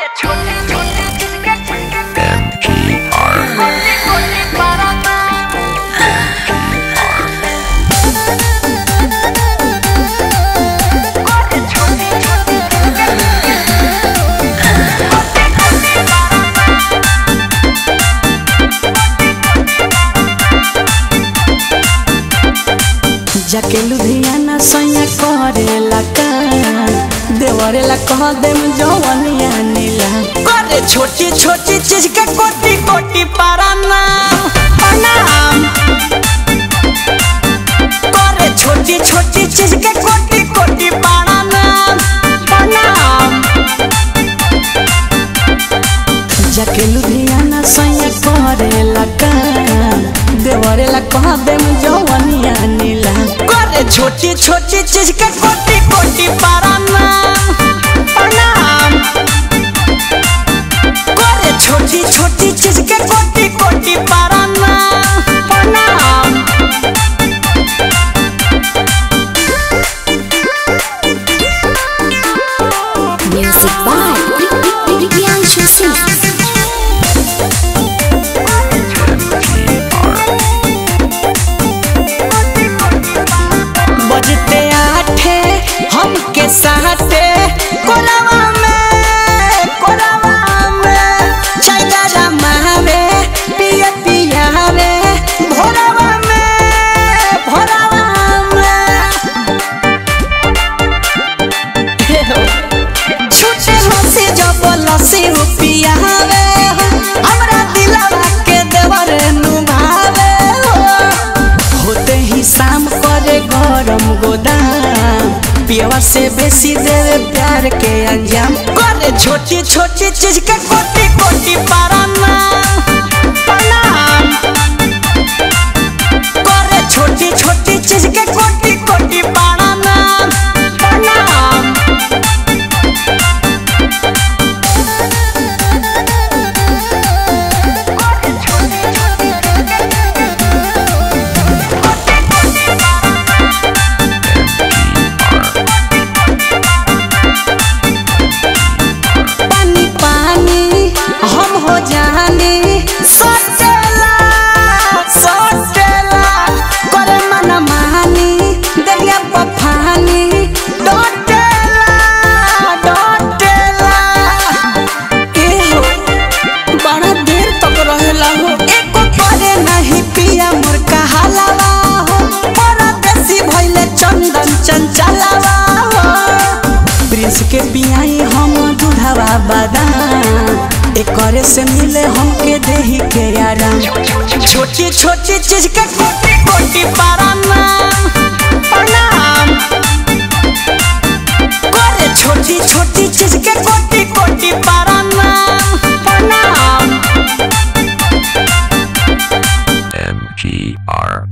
जाके लुधियाना सैया करेला का देवरेला कह देम जवनिया नीला करे छोटी छोटी चीज के कोटी कोटी पाराना प्रणाम करे छोटी छोटी चीज के कोटी कोटी पाराना प्रणाम जाके लुधियाना सैया करेला का देवरेला कह देम जवनिया नीला करे छोटी छोटी चीज के कोटी कोटी पाराना प्रणाम करे छोटी छोटी चीज के कोटी कोटी पाराना प्रणाम Music by Priyanshu Singh. बजते आठे हमके साथे कोरावा में कोरावा में चाइना मावे पिया पिया रे भोरावा में भोरावा में छूटे हंसी जब लसी पिया रे हमरा दिलवा के देवर नुभावे हो होते ही शाम करे गरम गोदाम पियवा से बेसी देवे प्यार के अंजाम करे छोटी छोटी चीज के कोटी कोटी पाराना प्रणाम करे छोटी छोटी चीज के कोटी कोटी पाराना प्रणाम पानी पानी हम हो जानी सटेला सटेला करे मन मानी दरिया पफानी डटेला डटेला एहो बड़ा देर तक रहेला हो एको करे नहीं पिया मोर कहालावा हो परदेसी भइले चंदन चंचलावा हो प्रिंस के बियाई हम दूधावा बादाम एकरे से मिले हमके देही के आराम छोटी छोटी चीज के कोटी कोटी पाराना प्रणाम करे छोटी छोटी चीज के कोटी कोटी पाराना प्रणाम MGR